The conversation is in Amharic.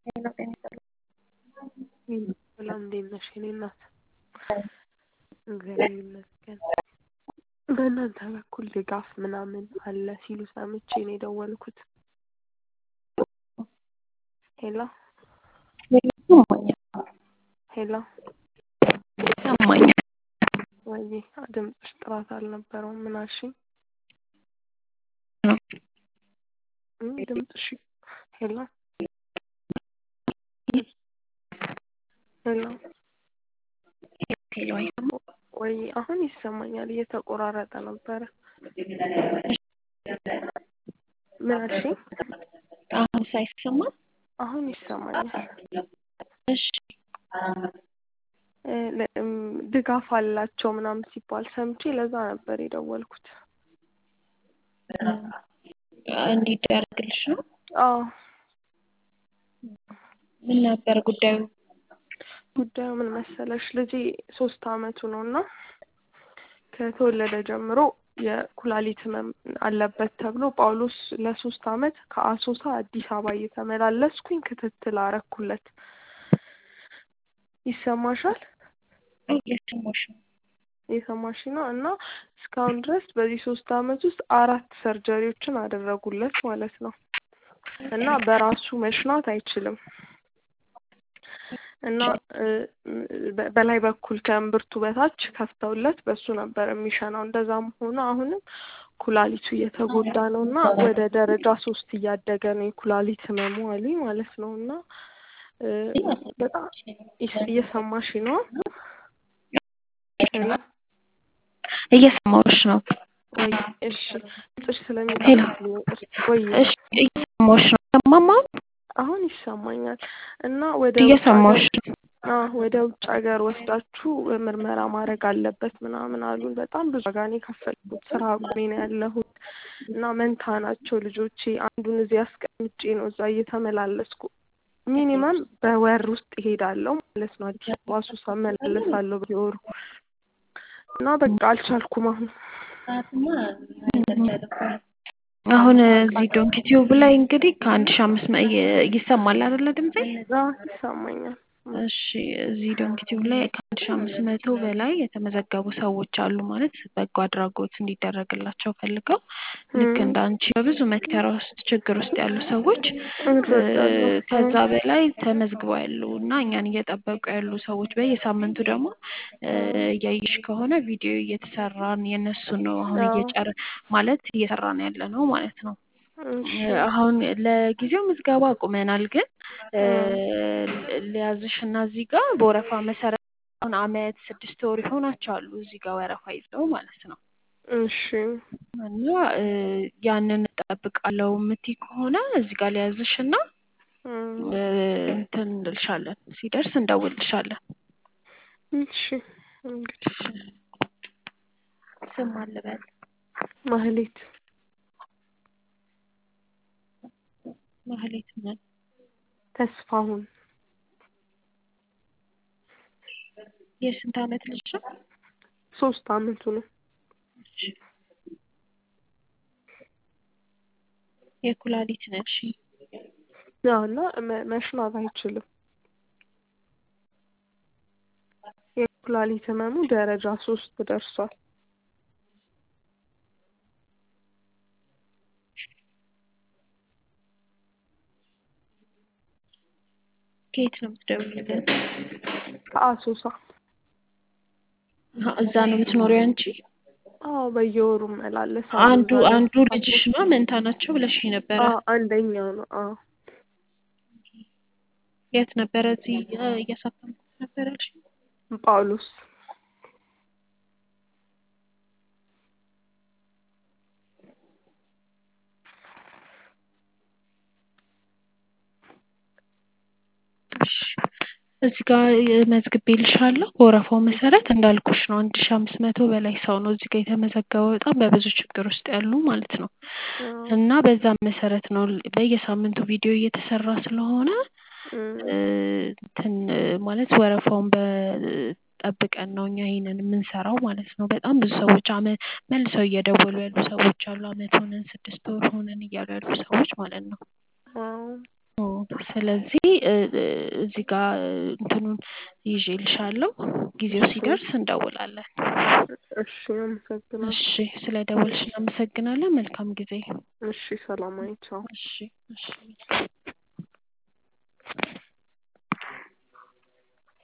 ሰላም እንዴት ነሽ የኔ እናት? እግዚአብሔር ይመስገን። በእናንተ በኩል ድጋፍ ምናምን አለ ሲሉ ሰምቼ ነው የደወልኩት። ሄሎ ሄሎ ይሰማኛል። ወይዬ ድምፅሽ ጥራት አልነበረውም። ምን አልሽኝ? እም ድምፅሽ ሄሎ ሄሎ ሄሎ አይሰማም? ወይ አሁን ይሰማኛል። እየተቆራረጠ ነበረ። ምን አልሽኝ? አሁን ሳይሰማም? አሁን ይሰማኛል። እሺ እ ለ- እም ድጋፍ አላቸው ምናምን ሲባል ሰምቼ ለዛ ነበር የደወልኩት። እንዲደረግልሽ ነው? አዎ ምን ነበር ጉዳዩ? ጉዳዩ ምን መሰለሽ ልጄ ሶስት አመቱ ነው እና ከተወለደ ጀምሮ የኩላሊት ህመም አለበት ተብሎ ጳውሎስ ለሶስት አመት ከአሶሳ አዲስ አበባ እየተመላለስኩኝ ክትትል አረኩለት። ይሰማሻል? እየሰማሁሽ ነው። የሰማሽ ነው እና እስካሁን ድረስ በዚህ ሶስት አመት ውስጥ አራት ሰርጀሪዎችን አደረጉለት ማለት ነው እና በራሱ መሽናት አይችልም እና እ በ- በላይ በኩል ከእምብርቱ በታች ከፍተውለት በሱ ነበር የሚሸናው። እንደዛም ሆኖ አሁንም ኩላሊቱ እየተጎዳ ነው እና ወደ ደረጃ ሶስት እያደገ ነው የኩላሊት ህመሙ አሉኝ ማለት ነው እና እ በጣም ይስ- እየሰማሽ ነው? ሄሎ እየሰማሁሽ ነው። ወይ እሺ ድምፅሽ ስለሚጠፋብኝ ይቅርታ። ወይ እሺ እየሰማሁሽ ነው። ሰማማ? አሁን ይሰማኛል እና ወደ ውጭ እየሰማሁሽ ሀገር ነው። አዎ ወደ ውጭ ሀገር ወስዳችሁ ምርመራ ማድረግ አለበት ምናምን አሉን። በጣም ብዙ ዋጋ ነው የከፈልኩት። ስራ አቁሜ ነው ያለሁት እና መንታ ናቸው ልጆቼ። አንዱን እዚህ አስቀምጬ ነው እዛ እየተመላለስኩ ሚኒመም በወር ውስጥ እሄዳለሁ ማለት ነው። አዲስ አበባ ሱሳ እመላለሳለሁ በየወሩ እና በቃ አልቻልኩም አሁን አሁን እዚህ ዶንኪ ቲዩብ ላይ እንግዲህ ከአንድ ሺህ አምስት መ ይሰማል አይደለ ድምጼ? አዎ ይሰማኛል። እሺ እዚህ ዶንኪ ቲዩብ ላይ ከአንድ ሺህ አምስት መቶ በላይ የተመዘገቡ ሰዎች አሉ ማለት በጎ አድራጎት እንዲደረግላቸው ፈልገው ልክ እንደ አንቺ በብዙ መከራ ውስጥ ችግር ውስጥ ያሉ ሰዎች እ እረዳለሁ። ከዛ በላይ ተመዝግበው ያሉ እና እኛን እየጠበቁ ያሉ ሰዎች በየሳምንቱ ደግሞ እ እያየሽ ከሆነ ቪዲዮ እየተሰራን የእነሱ ነው አሁን አዎ እየጨረ ማለት እየሰራን ያለ ነው ማለት ነው። እሺ አሁን ለጊዜው ምዝገባ አቁመናል፣ ግን እ እ ሊያዝሽ እና እዚህ ጋር በወረፋ መሰረት አሁን አመት ስድስት ወር ይሆናቸዋል እዚህ ጋር ወረፋ ይዘው ማለት ነው። እሺ እና እ ያንን እጠብቃለሁ የምትይ ከሆነ እዚህ ጋር ሊያዝሽ እና እ እ እንትን እንልሻለን ሲደርስ እንደውልልሻለን። እሺ እንግዲህ ስም ማን ልበል? ማህሌት ማህሌት ነን። ተስፋሁን የስንት አመት ልጅ ነው? ሶስት አመቱ ነው። እሺ። የኩላሊት ነሽ? ያው እና መ- መሽናት አይችልም። የኩላሊት ህመሙ ደረጃ ሶስት ደርሷል። ከየት ነው የምትደውይልን? ከአሶሳ አሀ፣ እዛ ነው የምትኖሪው አንቺ? አዎ በየወሩ እመላለሳለሁ። አንዱ እዛ ላይ አንዱ ልጅሽ ነው መንታ ናቸው ብለሽኝ ነበረ። አዎ አንደኛው ነው። አዎ የት ነበረ? እዚህ እ እያሳተምኩት ነበር ያልሽኝ? ጳውሎስ እሺ እዚህ ጋር መዝግቤልሻለሁ። በወረፋው መሰረት እንዳልኩሽ ነው። አንድ ሺህ አምስት መቶ በላይ ሰው ነው እዚህ ጋር የተመዘገበው በጣም በብዙ ችግር ውስጥ ያሉ ማለት ነው። አዎ እና በዛ መሰረት ነው በየሳምንቱ ቪዲዮ እየተሰራ ስለሆነ እ እ እንትን ማለት ወረፋውን በጠብቀን ነው እኛ ይሄንን የምንሰራው ማለት ነው። በጣም ብዙ ሰዎች አመ መልሰው እየደወሉ ያሉ ሰዎች አሉ። አመት ሆነን ስድስት ወር ሆነን እያሉ ያሉ ሰዎች ማለት ነው። አዎ ኦ ስለዚህ እ እ እዚህ ጋር እንትኑን ይዤልሻለሁ። ጊዜው እሺ ሲደርስ እንደውላለን። እሺ አመሰግናለሁ። እሺ ስለ ደወልሽ እናመሰግናለን። መልካም ጊዜ። እሺ ሰላማዊ ቻው። እሺ እሺ